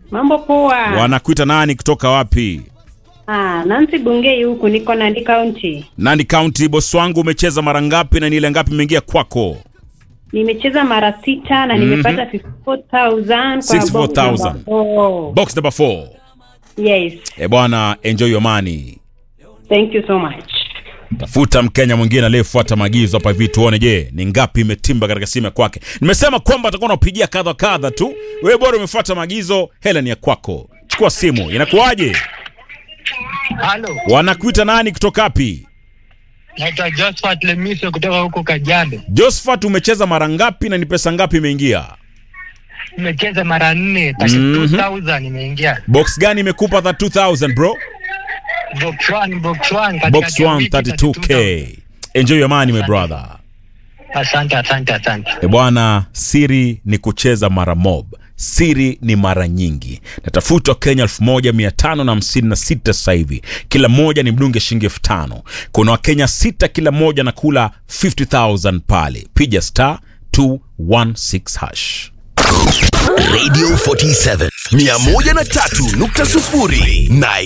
Mambo poa. Wanakuita nani kutoka wapi? Ah, Nancy Bungei huku niko Nandi County. Nandi County. Boss wangu, umecheza mara ngapi na ni ile ngapi imeingia kwako? Nimecheza mara sita na nimepata 54,000 kwa 64,000. box number four. Box number 4. Yes. Eh bwana, enjoy your money. Thank you so much. Tafuta Mkenya mwingine aliyefuata maagizo hapa hivi, tuone je ni ngapi imetimba katika simu ya kwake. Nimesema kwamba atakuwa anapigia kadha kadha tu, wewe bora umefuata maagizo, hela ni ya kwako. Chukua simu, inakuwaje? Halo, Wanakuita nani kutoka wapi? naitwa Josephat Lemise kutoka huko Kajiado. Josephat, umecheza mara ngapi na ni pesa ngapi imeingia? Nimecheza mara nne, Mhm. 32,000 imeingia. Box gani imekupa 32000 bro? Box 1, box 1 katika Box 1 Jamaica, 32k. Enjoy your money my brother. Asante, asante, asante. E bwana, siri ni kucheza mara mob, siri ni mara nyingi. Natafuta Kenya 1556 sasa hivi, kila mmoja ni mdunge shilingi elfu tano. Kuna Wakenya sita, kila mmoja na kula 50000 pale. Piga star 216 hash. Radio 47 103.0 Nairobi